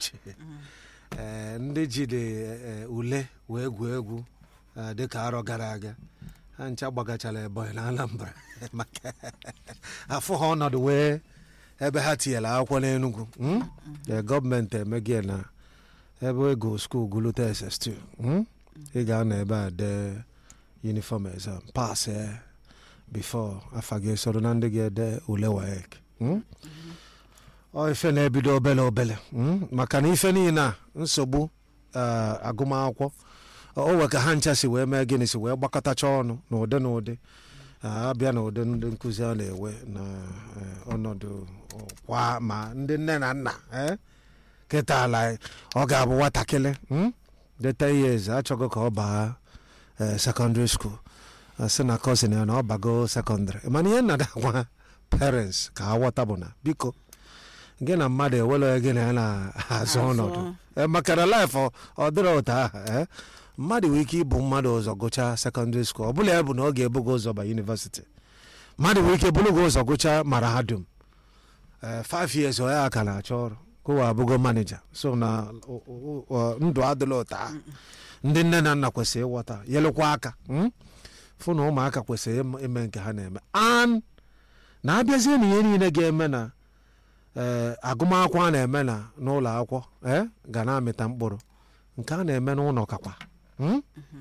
iche ee ndị jide ee, ule wee gwuo egwu ee, dịka arọ gara aga ha ncha gbagachara ebonyi na anambra maka afọ ha ọnọdụ wee ebe ha tinyere akwụkwọ n'enugwu mm? Ee, gọọmenti emegie na ebe ego skuul gụlụta ss2 mm? ị ga-anọ ebe a dee uniform exam pass eh, before afa gị soro na ndị ga-ede ule waec mm? ọ ife na-ebido obele obele mm? maka na ife niile a nsogbu eh, agụmakwụkwọ o we ka ha ncha si wee mee gịnị si wee gbakọtacha ọnụ n'ụdị n'ụdị Ah, abịa na ụdị ndị nkụzi a na-ewe na eh, ọnọdụ kwa ma ndị nne na nna eh? kịta ala ọ ga-abụ nwatakịrị mm? dị 10 years achọghị ka ọ baa eh, secondary school asị na cousin ya na ọ bago secondary mana ihe nnada gwa parents ka ha ghọta bụ na biko gị na mmadụ ewere gị na ya na-azụ Azụ. ọnọdụ Eh, maka na life ọ- ọ dịrị ụtọ ahụ eh? mmadụ nwere ike ịbụ mmadụ ụzọ gụchaa secondary school ọ bụla ya bụ na ọ ga-ebugo ụzọ ba university mmadụ nwere ike bụrụ gị ụzọ gụchaa mahadum eh, five years ọ ya ka na-achọ ọrụ kụwa abụgo manija so na o- o- o- ndụ adịla ụtọ ahụ ndị nne na nna kwesịrị ịghọta yelụkwa aka mm? fụ na ụmụaka kwesịrị ịm- ime nke ha na-eme an na abịazie na ihe niile ga-eme na ee agụmakwụkwọ a na-eme na n'ụlọ akwụkwọ ee ga na-amịta mkpụrụ nke a na-eme n'ụlọ kakwa mm?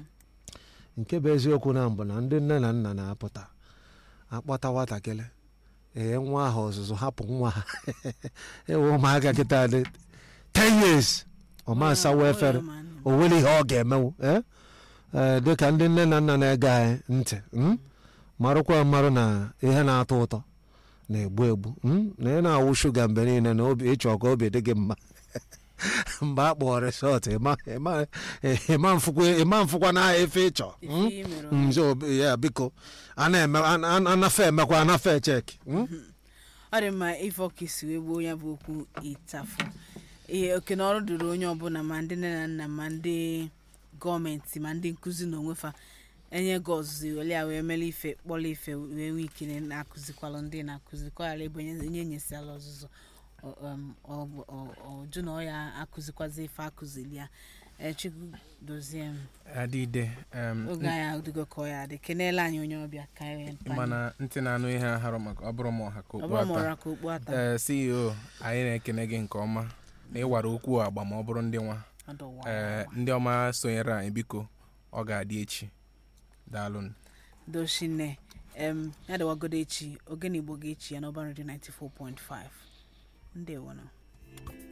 nke bụ eziokwu na mbụ na ndị nne na nna na-apụta akpọta nwatakịrị ee nwa ahụ ọzụzụ hapụ nwa ha ewe ụmụaka kịta dị 10 years ọma asawa efere o nwere ihe ọ ga-emewu eh? Eh, dịka ndị nne na nna na-ege anyị ntị mm? marụkwa marụ na ihe na-atọ ụtọ na-egbu egbu mm? na ị na-awụ shuga mgbe niile na obi ịchọ ka obi dị gị mma mgbe a kpọọ resọt ịma- ịma- ịma mfụkwa- ịma mfụkwa na efe ịchọ mm? Mm, so, ya biko a na-eme a- a- anafe emekwa anafe cheki mm? ọ dị mma ife ọka isi wee gbuo ya bụ okwu ịtafụ ihe oke na ọrụ dịrị onye ọbụla ma ndị nne na nna ma ndị gọọmenti ma ndị nkụzi na onwefa enye gị ọzụzụ wele ya wee mere ife kpọrọ ife wee nwee ike na-akụzikwalụ ndị na-akụzikwala ebe onye onye nyesiala ọzụzụ ọ- um, ọ- ọ- ọjụ na ọ ya akụzikwazi ife akụzili ya echukwu dozie m adịde em, oge anyị adịgo ka ọ ya adị kenela anyị onye ọbịa ka anyị wee mpanye. mana ntị na-anụ ihe aharụ maka ọ bụrụ ma ọha ka ọ okpu bụrụ ma ata ọra ka okpu ata ee ceo anyị na-ekene gị nke ọma na ịwara okwu agba ma ọ bụrụ ndị nwa ọdụwa ee ndị ọma sonyere anyị biko ọ ga-adị echi daalụnụ doshine em ya dịwagodo echi ogene igbo ga-echi ya n'ọba redio 94.5 ndewo nọ